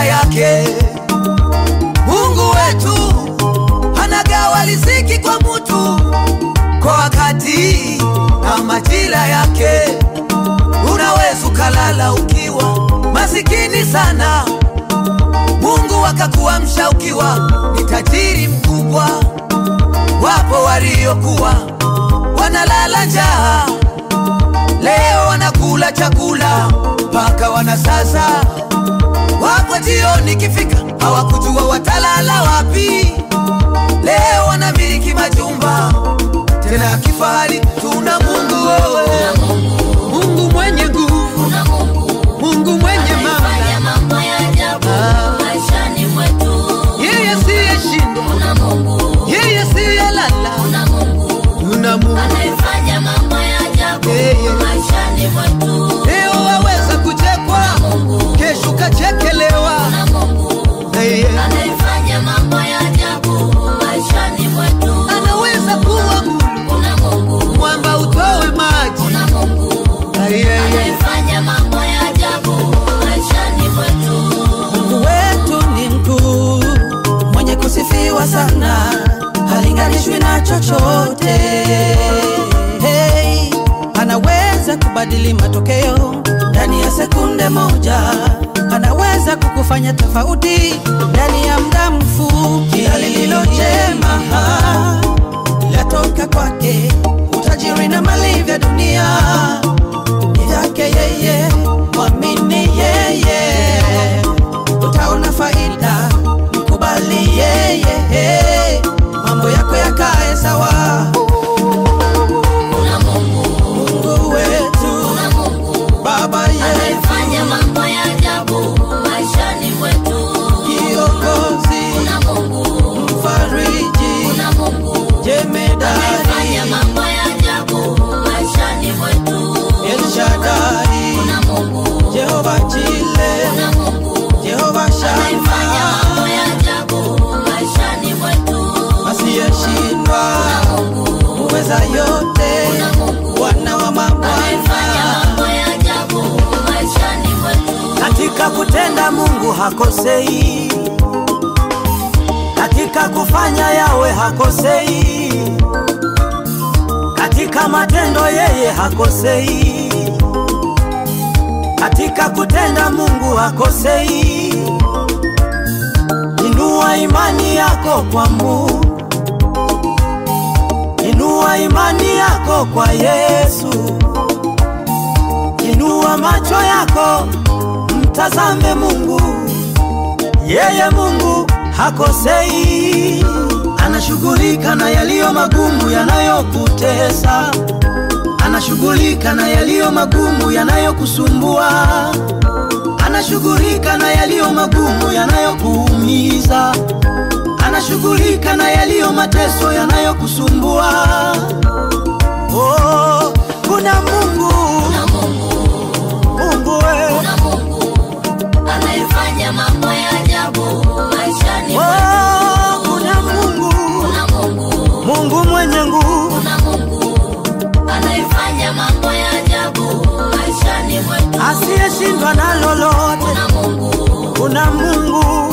yake. Mungu wetu anagawa riziki kwa mutu kwa wakati na majira yake. Unaweza ukalala ukiwa masikini sana, Mungu akakuamsha ukiwa ni tajiri mkubwa. Wapo waliokuwa wanalala njaa, leo wanakula chakula mpaka wanasasa. Wapo jioni kifika, hawakujua watalala wapi. Leo wanamiliki majumba tena ya kifahari. Tuna Mungu wewe, Mungu mwenye nguvu, Kuna Mungu Mungu mwenye anayefanya mamlaka, mambo ya ajabu Ah. maishani mwetu. yeye siyeshindwa, Kuna Mungu, yeye siyelala. kuna Mungu Tuna Mungu anayefanya mambo ya ajabu Yeye. maishani mwetu. leo waweza kuchekwa, Mungu, kesho kachekelewa. kuna Mungu Yeye anayefanya mambo ya ajabu maishani mwetu. anaweza kuwa Mungu, Kuna Mungu, mwamba utowe maji. kuna Mungu Yeye anayefanya mambo ya ajabu maishani mwetu. Mungu wetu ni mkuu, mwenye kusifiwa sana, halinganishwi na chochote. Hey, anaweza kubadili matokeo ndani ya sekunde moja, anaweza kukufanya tofauti ndani ya muda mfupi. Kila lililo jema latoka kwake, utajiri na mali vya dunia ni vyake yeye, mwamini yeye, utaona faida, mkubali yeye, mambo yako yakae sawa. Kuna Mungu, Mungu wetu, kuna Mungu Baba yetu, anayefanya mambo ya ajabu maishani mwetu. kiongozi, Kuna Mungu, mfariji, kuna Mungu jemedari, anayefanya mambo ya ajabu maishani mwetu. El Shaddai, Kuna Mungu, Jehova Jile, kuna Mungu Jehova anayefanya Shama, mambo ya ajabu maishani mwetu. asiyeshindwa, uweza yote, Kuna Mungu Bwana wa anayefanya mabwana. mambo ya ajabu maishani mwetu. katika kutenda Mungu hakosei, katika kufanya yawe hakosei, katika matendo yeye hakosei, katika kutenda Mungu hakosei. Inua imani yako kwa Mungu, inua imani yako kwa Yesu, inua macho yako mtazame Mungu, yeye Mungu hakosei, anashughulika na yaliyo magumu yanayokutesa, anashughulika na yaliyo magumu yanayokusumbua, anashughulika na yaliyo magumu yanayokuumiza, anashughulika na yaliyo mateso yanayokusumbua. Oh, kuna Mungu, Kuna Mungu, Mungu wewe kuna Mungu anayefanya mambo ya ajabu maishani mwetu. Oh, kuna Mungu, Kuna Mungu, Mungu mwenye nguvu, kuna Mungu anayefanya mambo ya ajabu maishani mwetu. asiyeshindwa na lolote. Kuna Mungu, Kuna Mungu,